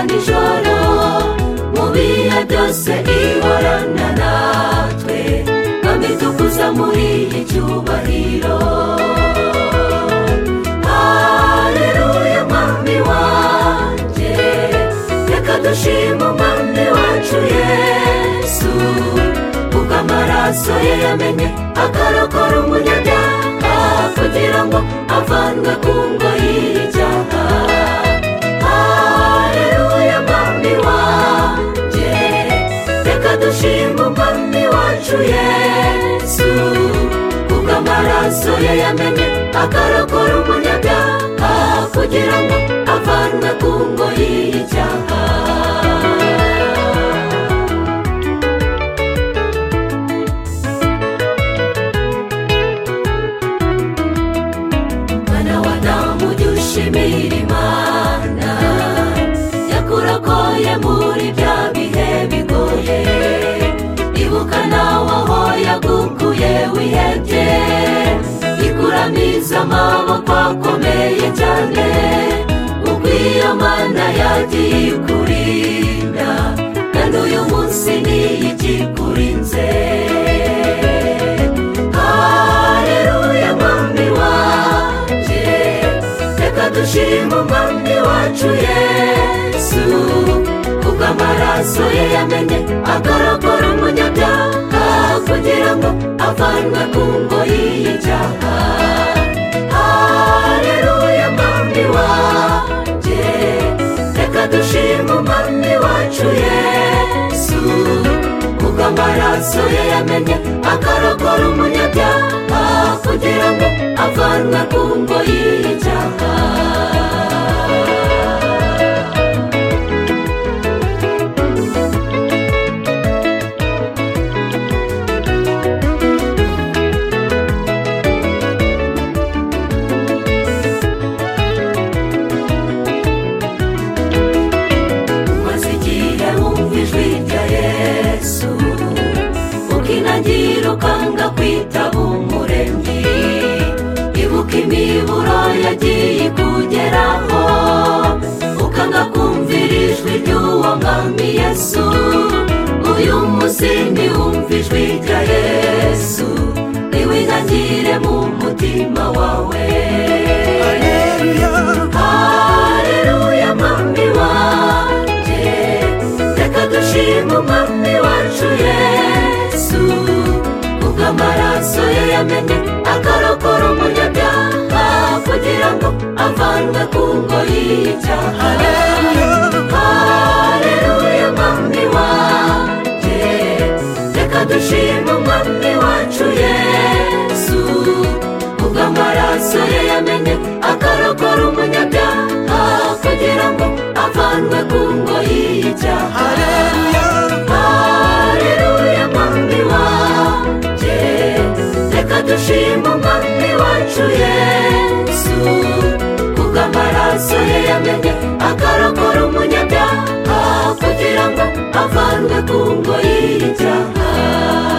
nijoro mu bihe byose ihorana natwe kandi dukuza muri iki cyubahiro hareruya mwami wanjye reka dushima umwami wacu yesu kuko amaraso ye yamenye akarokora umunyabyaha kugira ngo avanwe ku ngoyi y'icyaha hareruya mwami wanjye reka dushima umwami wacu yesu kuko amaraso ye yamenye akarokora umunyabyaha kugira ngo avanwe ku ngoyi y'icyaha mwana wa damu ujye ushimira imana yakurakoye muri bya bihe bigoye ibuka nawe aho yagukuye wihebye ikuramiza amaboko akomeye cyane ubwo iyo mana yagiye ikurinda kandi uyu munsi niyo ikikurinze Haleluya mwami wanjye reka dushima umwami wacu yesu kuko amaraso ye yamenye akarokora umunyabyaha kugira ngo avanwe ku ngoyi y'icyaha haleluya mwami wanjye reka dushima umwami wacu yesu kuko amaraso ye yamenye akarokora umunyabyaha kugira ngo avanwe ku ngoyi y'icyaha maze igihe wumva ijwi rya yesu ukinagira ukanga kwitaba umuremyi ibuka imiburo yagiye ikugeraho ukanga kumvira ijwi ry'uwo mwami yesu uyu munsi wumva ijwi rya yesu niwinagire mu mutima wawe haleluya mwami wanjye reka dushima umwami wacu yesu ubwo amaraso ye yamenye akarokora umunyabyaha kugira ngo avanwe ku ngoyi y'icyaha haleluya mwami wanjye reka dushima umwami wacu yesu ubwo amaraso ye yamenye akarokora umunyabyaha kugira ngo avanwe ku ngoyi y'icyaha haleluya mwami wanjye reka dushima umwami wacu yesu kuko amaraso ye yamenye akarokora umunyabyaha kugira ngo avanwe ku ngoyi y'icyaha